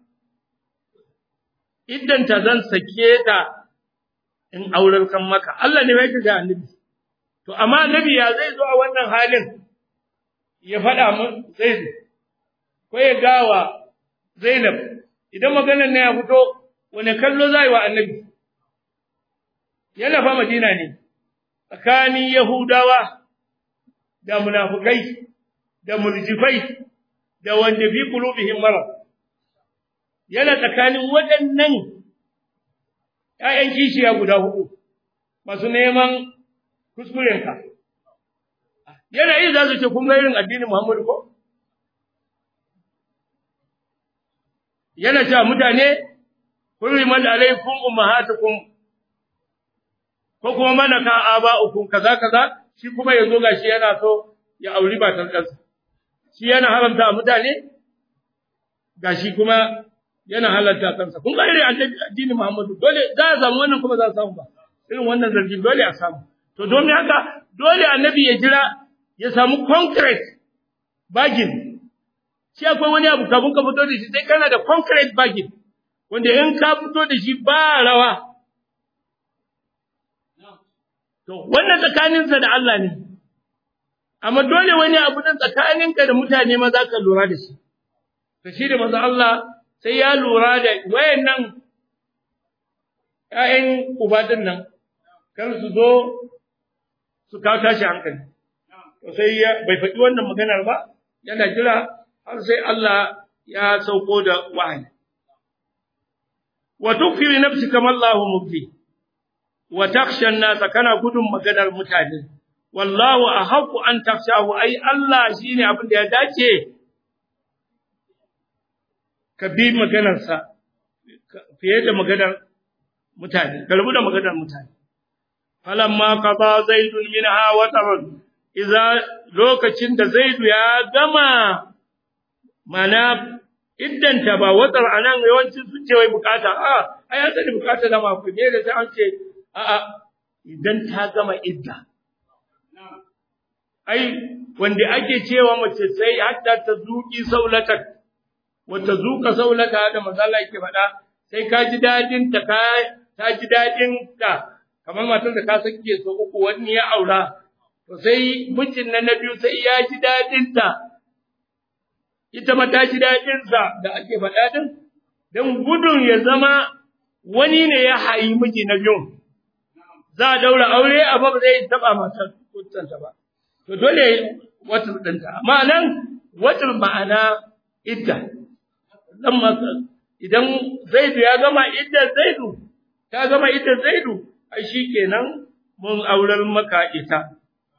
idan ta zan sake ta in aurar kan maka Allah ne yake ga annabi to amma annabi ya zai zo a wannan halin ya faɗa mun zai ko ya gawa Zainab idan maganar ne ya fito wani kallo zai wa annabi yana fa Madina ne tsakanin Yahudawa da munafukai da murjifai da wanda fi qulubihim marad yana tsakanin waɗannan ƴaƴan kishiya guda hudu masu neman kuskurenka yana yi za su ce kun ga irin addinin Muhammadu ko yana cewa mutane hurrimat alaikum ummahatukum ko kuma malaka aba'ukum kaza kaza shi kuma yazo gashi yana so ya auri matar kansa shi yana haramta mutane gashi kuma yana halarta kansa kun ga irin addini Muhammadu dole za a samu wannan kuma za a samu ba irin wannan zargin dole a samu to domin haka dole annabi ya jira ya samu concrete bagin shi akwai wani abu kafin ka fito da shi sai kana da concrete bagin wanda in ka fito da shi ba rawa to wannan tsakaninsa da Allah ne amma dole wani abu nan tsakaninka da mutane ma za ka lura da shi to shi da manzo Allah sai ya lura da wayannan ƴaƴan uba din nan kar su zo su kawo tashi hankali to sai ya bai faɗi wannan maganar ba yana jira har sai Allah ya sauko da wahayi wa tukfi li nafsika ma Allahu mubdi wa takhsha an-nas kana gudun maganar mutane wallahu ahqqu an takhshahu ai Allah shine abin da ya dace ka bi maganarsa fiye da maganar mutane ka rubu da maganar mutane falamma qada zaidun minha wa taran idza lokacin da zaidu ya gama mana iddanta ba watar anan yawancin sun ce wai bukata a ai an sani bukata da ma ku ne da sai an ce a a idan ta gama idda ai wanda ake cewa mace sai hatta ta zuki saulata wata zuka saulata da mazalla yake faɗa sai ka ji dadin ta ka ta ji dadin ta kamar matar da ka sake so uku wani ya aura to sai mijin nan na biyu sai ya ji dadin ta ita ma ta ji dadin sa da ake faɗa din dan gudun ya zama wani ne ya hayi miji na biyu za a daura aure a ba zai taba matar kuttanta ba to dole watar ɗinta amma nan watar ma'ana idda dan masa idan zaidu ya gama idda zaidu ta gama idda zaidu ai shikenan mun aurar maka ita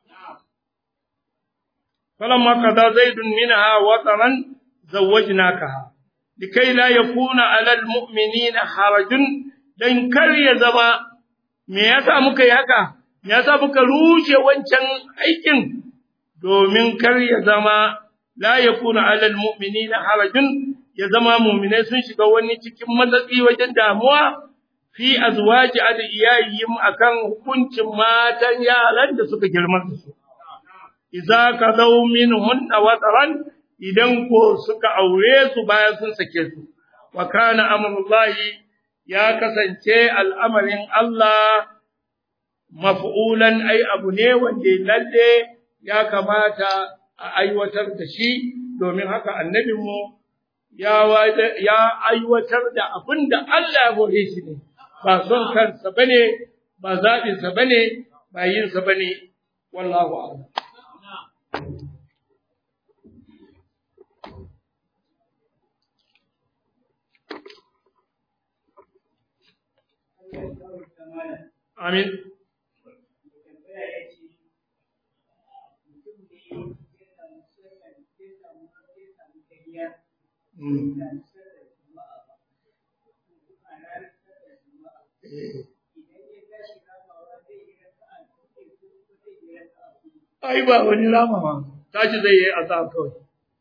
falamma qada zaidun minha wataran zawwajnakaha likai la yakuna alal mu'minina harajun dan kar ya zama me yasa muka yi haka me yasa muka rushe wancan aikin domin kar ya zama la yakuna alal mu'minina harajun ya zama mu'minai sun shiga wani cikin matsatsi wajen damuwa fi azwaji adiyayim akan hukuncin matan yaran da suka girma su idza kadau minhunna wataran idan ko suka aure su bayan sun sake su wa kana amrullahi ya kasance al'amarin Allah maf'ulan ai abu ne wanda lalle ya kamata a aiwatar da shi domin haka annabinmu ya ya aiwatar da abin da Allah ya hore shi ne ba son kansa bane ba zaɓin sa bane ba yin sa bane wallahu a'lam Amin. Ai ba wani lama ma, tashi zai yi azab kawai.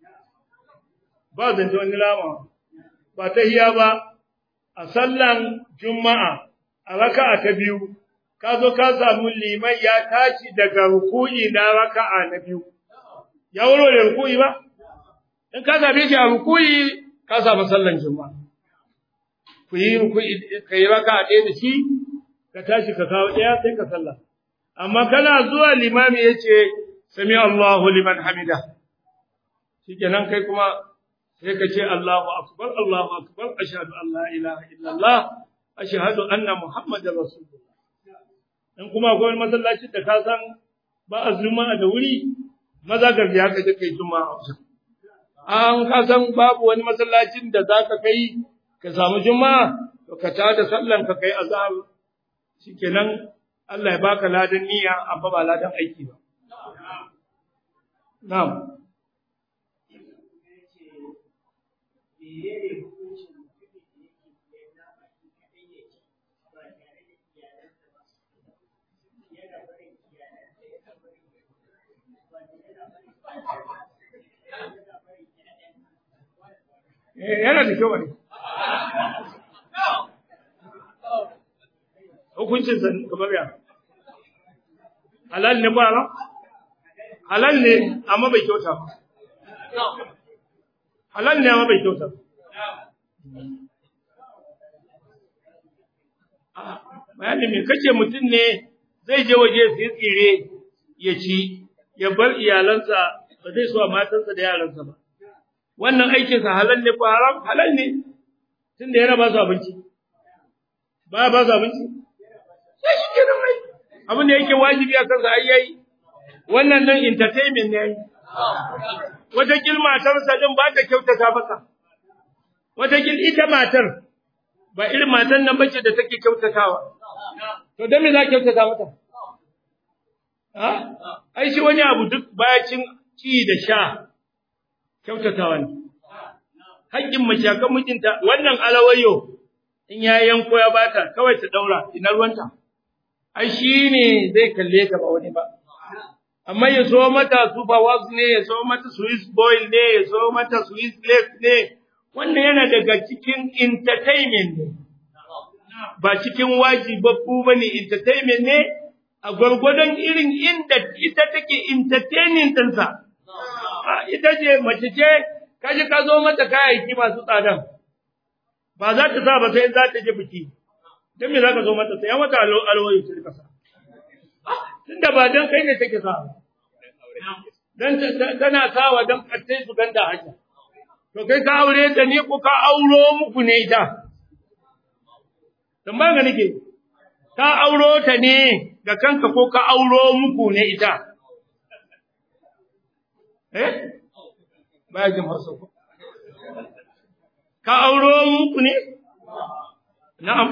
Ba zance wani lama, ba ta hiya ba, a sallan Juma'a, a raka'a ta biyu, ka zo ka samu liman ya tashi daga ruku'i na raka'a na biyu. Ya wuro da ruku'i ba? In ka same shi a ruku'i, ka samu sallan Juma'a. Ku yi ruku'i, ka yi raka'a ɗaya da shi, ka tashi ka kawo ɗaya sai ka sallah. Amma kana zuwa limami ya ce, Sami Allahu liman hamida. Shi kenan kai kuma sai ka ce Allahu akbar Allahu akbar ashhadu an la ilaha illallah ashhadu anna muhammadar rasulullah in kuma akwai wani masallaci da ka san ba a juma'a da wuri maza garbi haka da kai juma'a an ka san babu wani masallacin da za ka kai ka samu juma'a to ka ta da sallan ka kai azhar shikenan Allah ya baka ladan niyya amma ba ladan aiki ba na'am yana da kyau ne. Hukuncin sa kamar ya. Halal ne ba ran? Halal ne amma bai kyauta ba. Halal ne amma bai kyauta ba. Bayani me kace mutum ne zai je waje su tsire ya ci ya bar iyalansa ba zai so matansa da yaransa ba. wannan aikinsa halal ne ko haram halal ne tunda yana ba su abinci ba ba su abinci sai shi kenan mai abin da yake wajibi a kansa ai yayi wannan nan entertainment ne yayi wata gil matarsa din ba ta kyautata masa wata gil ita matar ba irin matan nan bace da take kyautatawa to dan me za kyautata mata ha ai shi wani abu duk bayacin ci da sha kyautatawa ne haƙƙin mace kan mijinta wannan alawayo in ya yanko ya bata kawai ta daura ina ruwanta ai shi ne zai kalle ka ba wani ba amma ya so mata super wax ne ya so mata swiss boil ne ya so mata swiss lace ne wannan yana daga cikin entertainment ne ba cikin wajibabbu ba ne entertainment ne a gwargwadon irin inda ita take entertaining ɗinsa ita ce mace ce kaji ka zo mata kayayyaki masu tsadan ba za ta sa ba sai za ta je biki dan me za ka zo mata sai ya mata alwayo ta rika sa tunda ba dan kai ne take sa dan tana sawa dan kattai su ganda hanya to kai ka aure ta ne ko ka auro muku ne ita dan ba ga nake ka auro ta ne ga kanka ko ka auro muku ne ita eh baya jin hausa ko ka auro muku ne na'am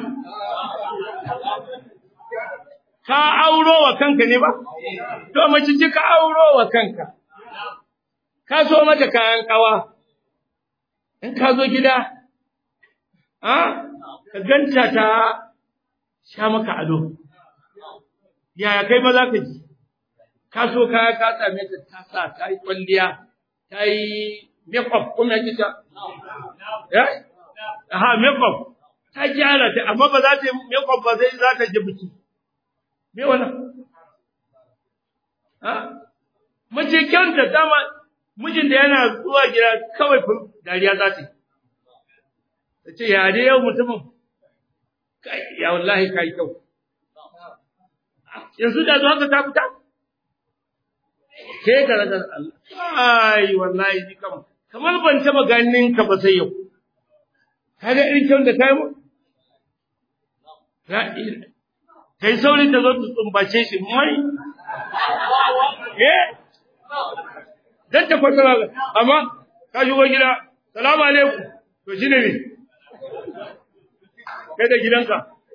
ka auro wa kanka ne ba to mace ji ka auro wa kanka ka so mata kayan kawa in ka zo gida a ka ganta ta sha maka ado yaya kai ma za ka ji ka so kaya ka same ta ta sa ta yi kwalliya ta yi makeup kuma yake ta ya ha makeup ta gyara ta amma ba za ta yi makeup ba sai za ta ji biki me wannan ha mace kyanta dama mijin da yana zuwa gida kawai dariya za ta yi ta ce ya dai yau mutumin kai ya wallahi kai kyau yanzu da zuwa ka ta fita ke ka ragar Allah ai wallahi ni kam kamar ban taba ganin ka ba sai yau kaga irin kyau da kai mu kai sauri ta zo ta tsumbace shi mai eh dan ta kwatara amma ka shigo gida salamu alaikum to shine ne kai da gidanka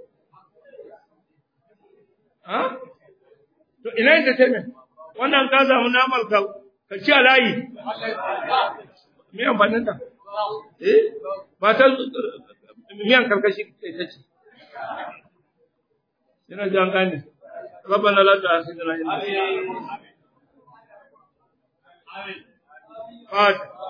ha to ina entertainment wannan ka samu namar ka ka ci alayi me amfanin ta eh ba ta miyan karkashi ta ce ina ji an gane ربنا لا تؤاخذنا إن نسينا. آمين.